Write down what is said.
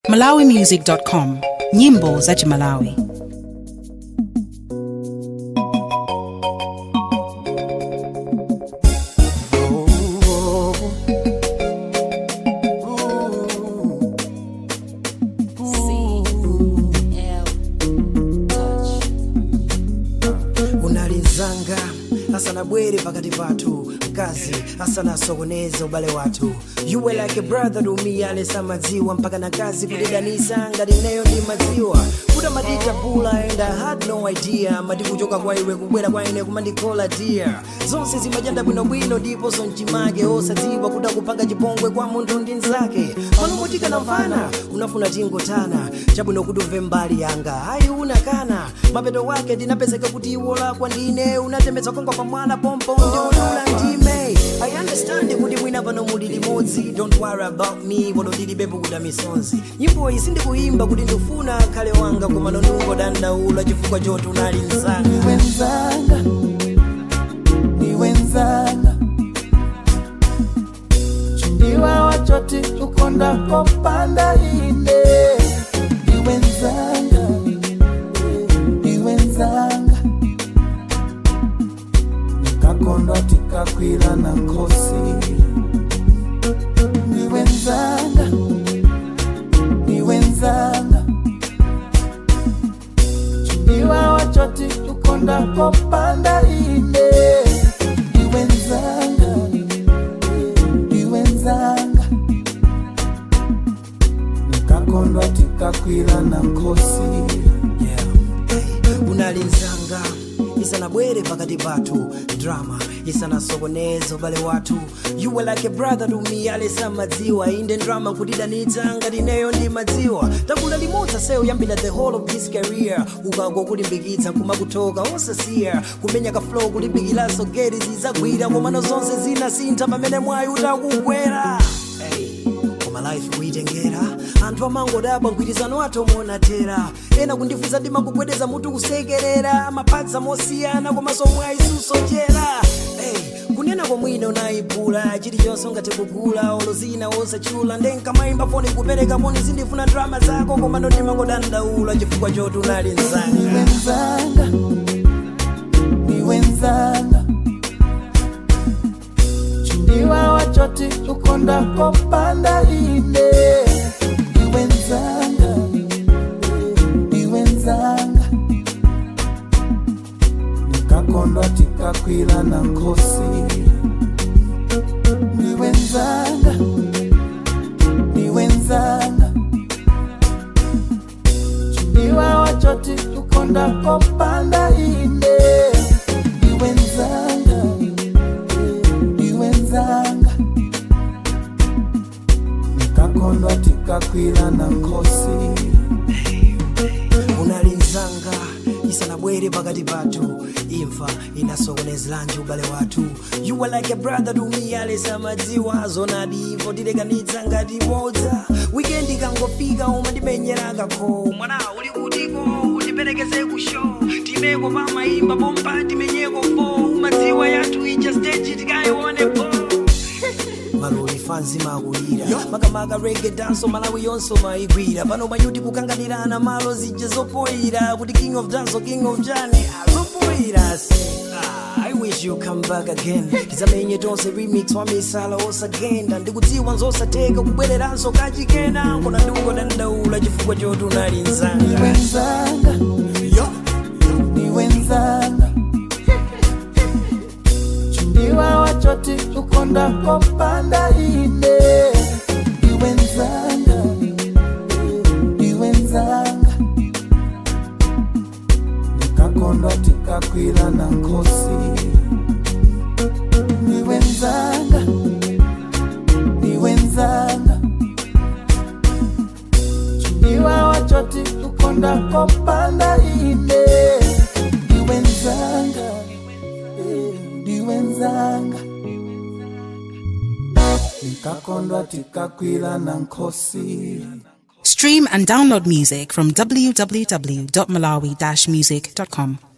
malawimusic.com nyimbo za chimalawi unalizanga asana bwere pakati pathu mkazi asanasokoneze ubale wathu you were like a brother to me alesa madziwa mpaka na kazi kudidanisa ngati neyo ndi madziwa kuda madita pula and i had no idea mati kuchoka kwa iwe kubwera kwa ine kumandikola dear zonse zimajanda bwinobwino ndipo sonchimake osadziwa kuda kupanga chipongwe kwa munthu ndi nzake pano motika na mfana unafuna tingotana chabwino kuti umve mbali yanga ayi unakana mapeto wake ndinapezeka kuti iwo lakwa ndine unatemetsa konga pa mwana pompo ndiulula ndime i understand kuti mwina pano muli limodzi don't worry about me podo ndilibepo kuda misonzi nyimbo iyi sindikuyimba kuti ndifuna khale wanga koma nonungo dandaula chifukwa choti unali msanga wenzanga ni wenzanga chumbiwa wachoti ukonda kopanda ine ni wenzanga ni wenzanga nikakondwa tikakwila na nkosi ni wenzanga ni wenzanga chumbiwa wachoti ukonda kopanda ine ni wenzanga ni wenzanga nikakondwa tikakwila na nkosi Yeah. Hey, unalinzanga isanabwere pakati pathu drama isanasokoneze ubale wathu you were like a brother to me alesa madziwa inde drama kutidanitsa ngati neyo ndi madziwa takula limodzi seyo yambira the whole of this career ukango kulimbikitsa kumakutoka osasiya kumenya ka flow kulimbikiranso geti zizagwira komano zonse zinasintha pamene mwayi utakugwera hey koma life kuitengera anthu amangodabwa mgwirizano wathu omuonatera ena kundifunsa ndimakugwedeza mutu kusekerera mapatsa mosiyana komanso mwayi susochera hey, kunena komwina unayipula chilichonse ungathe kugula olozina osachula ndenkamayimba foni kupereka moni zindifuna drama zako komano ndimangodandaula chifukwa choti unali ni msanga wenzanga ni wenzanga chumbiwa wachoti ukonda kopanda ine ni wenzanga ni wenzanga nikakondwa tikakwila na nkosi ni wenzanga ni wenzanga chumbiwa wachoti ukonda kopanda ine ni wenzanga ni wenzanga nikakondwa tikakwila na nkosi unalinzanga isanabwere pakati pathu imfa inasokonezeranji ubale wathu you were like a brother to me alesa madziwa zonadi imfo tilekanitsa ngati bodza wikendi ikangofika umandimenyera kakho mwana uli kutiko undiperekeze ku show timeko pamayimba pompa timenyeko fo umadziwa yathu ija stage tikayiwonepo maloli fanzi makulira makamaka rege danso malawi yonso maigwira pano mayuti kukanganirana malo zija zopoyira kuti king of danso king of jani azopoyira se Ah, I wish you come back again tizamenye tonse remix wa misala osagenda ndikudziwa nzosatheka kubwereranso kachikena nkona ndikungodandaula chifukwa choti unali ni nzanga wenzanga ni wenzanga chumbiwa wachoti ukonda kopanda ine ni wenzanga ni wenzanga nikakondwa tikakwila na nkosi ni wenzanga ni wenzanga chumbiwa wachoti ukonda kopanda ine ni wenzanga eh, ni wenzanga nikakondwa tikakwila na nkosi stream and download music from www.malawi-music.com